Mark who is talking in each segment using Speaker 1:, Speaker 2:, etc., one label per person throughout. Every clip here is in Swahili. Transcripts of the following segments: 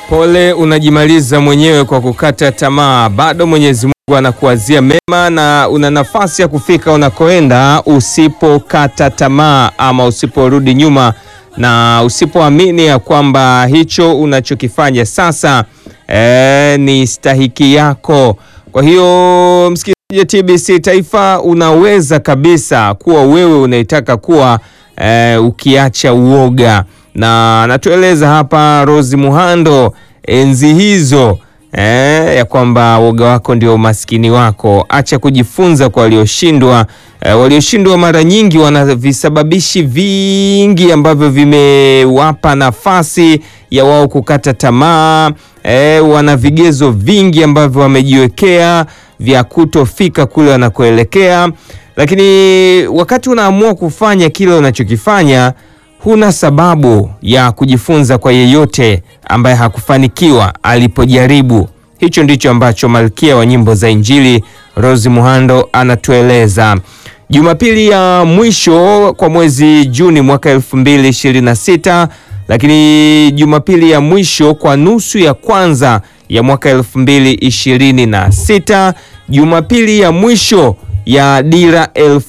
Speaker 1: Pole unajimaliza mwenyewe kwa kukata tamaa. Bado Mwenyezi Mungu anakuwazia mema na una nafasi ya kufika unakoenda usipokata tamaa ama usiporudi nyuma na usipoamini ya kwamba hicho unachokifanya sasa eh, ni stahiki yako. Kwa hiyo msikilizaji wa TBC Taifa, unaweza kabisa kuwa wewe unaitaka kuwa eh, ukiacha uoga na anatueleza hapa Rose Muhando enzi hizo eh, ya kwamba woga wako ndio umaskini wako. Acha kujifunza kwa walioshindwa. Eh, walioshindwa mara nyingi wana visababishi vingi ambavyo vimewapa nafasi ya wao kukata tamaa. Eh, wana vigezo vingi ambavyo wamejiwekea vya kutofika kule wanakoelekea, lakini wakati unaamua kufanya kile unachokifanya huna sababu ya kujifunza kwa yeyote ambaye hakufanikiwa alipojaribu. Hicho ndicho ambacho malkia wa nyimbo za Injili Rose Muhando anatueleza. Jumapili ya mwisho kwa mwezi Juni mwaka 2026, lakini Jumapili ya mwisho kwa nusu ya kwanza ya mwaka 2026, Jumapili ya mwisho ya dira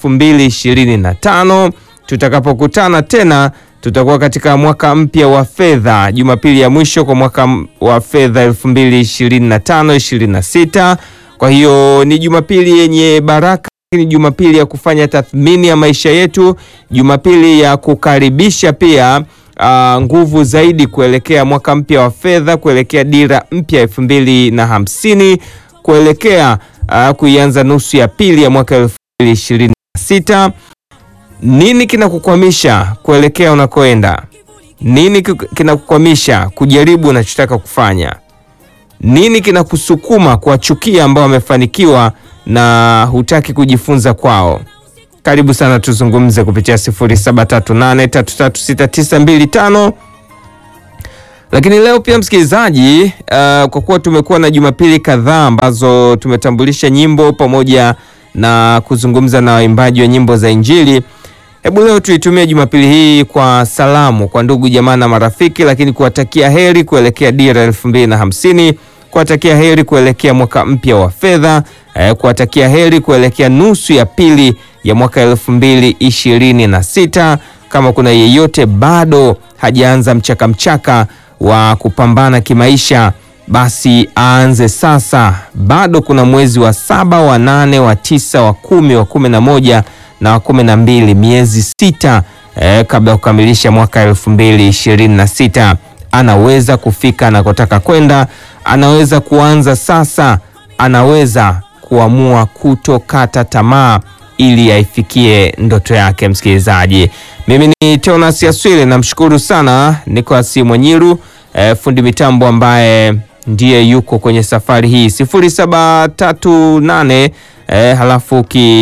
Speaker 1: 2025 tutakapokutana tena tutakuwa katika mwaka mpya wa fedha, Jumapili ya mwisho kwa mwaka wa fedha 2025 26. Kwa hiyo ni Jumapili yenye baraka, ni Jumapili ya kufanya tathmini ya maisha yetu, Jumapili ya kukaribisha pia uh, nguvu zaidi kuelekea mwaka mpya wa fedha, kuelekea dira mpya elfu mbili na hamsini, kuelekea uh, kuianza nusu ya pili ya mwaka elfu mbili ishirini na sita. Nini kinakukwamisha kuelekea unakoenda? Nini kinakukwamisha kujaribu unachotaka kufanya? Nini kinakusukuma kuwachukia ambao wamefanikiwa na hutaki kujifunza kwao? Karibu sana tuzungumze kupitia 0738336925. Lakini leo pia msikilizaji, uh, kwa kuwa tumekuwa na Jumapili kadhaa ambazo tumetambulisha nyimbo pamoja na kuzungumza na waimbaji wa nyimbo za Injili. Hebu leo tuitumie Jumapili hii kwa salamu kwa ndugu jamaa na marafiki, lakini kuwatakia heri kuelekea dira elfu mbili na hamsini, kuwatakia heri kuelekea mwaka mpya wa fedha eh, kuwatakia heri kuelekea nusu ya pili ya mwaka elfu mbili ishirini na sita. Kama kuna yeyote bado hajaanza mchaka mchaka wa kupambana kimaisha, basi aanze sasa. Bado kuna mwezi wa saba, wa nane, wa tisa, wa kumi, wa kumi na moja na wa kumi na mbili, miezi sita eh, kabla ya kukamilisha mwaka elfu mbili ishirini na sita. Anaweza kufika anakotaka kwenda, anaweza kuanza sasa, anaweza kuamua kutokata tamaa ili aifikie ndoto yake. Msikilizaji, mimi ni Teonas Yaswile, namshukuru sana Nicolas Mwanyiru eh, fundi mitambo ambaye ndiye yuko kwenye safari hii sifuri saba tatu nane eh, halafu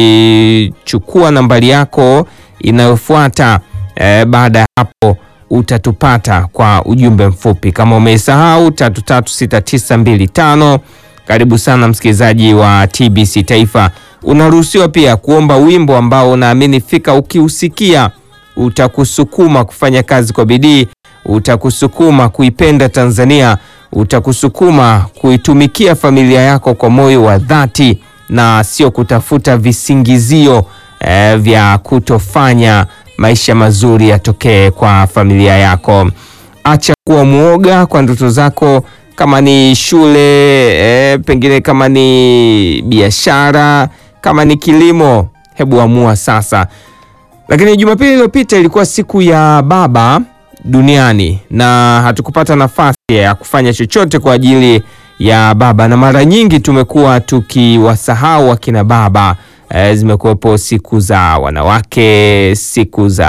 Speaker 1: ukichukua nambari yako inayofuata eh, baada ya hapo utatupata kwa ujumbe mfupi. Kama umeisahau tatu tatu sita tisa mbili tano. Karibu sana msikilizaji wa TBC Taifa. Unaruhusiwa pia kuomba wimbo ambao unaamini fika ukiusikia utakusukuma kufanya kazi kwa bidii, utakusukuma kuipenda Tanzania, utakusukuma kuitumikia familia yako kwa moyo wa dhati na sio kutafuta visingizio eh, vya kutofanya maisha mazuri yatokee kwa familia yako. Acha kuwa mwoga kwa ndoto zako, kama ni shule eh, pengine kama ni biashara, kama ni kilimo, hebu amua sasa. Lakini Jumapili iliyopita ilikuwa siku ya baba duniani na hatukupata nafasi ya kufanya chochote kwa ajili ya baba, na mara nyingi tumekuwa tukiwasahau akina baba. E, zimekuwepo siku za wanawake, siku za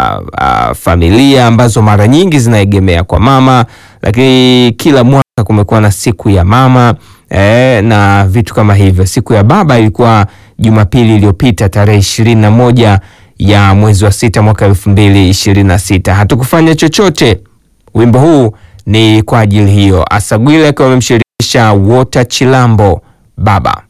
Speaker 1: uh, familia ambazo mara nyingi zinaegemea kwa mama, lakini kila mwaka kumekuwa na siku ya mama e, na vitu kama hivyo. Siku ya baba ilikuwa Jumapili iliyopita tarehe ishirini na moja ya mwezi wa sita mwaka elfu mbili ishirini na sita. Hatukufanya chochote. Wimbo huu ni kwa ajili hiyo. Asagwile akiwa amemshirikisha Wota Chilambo baba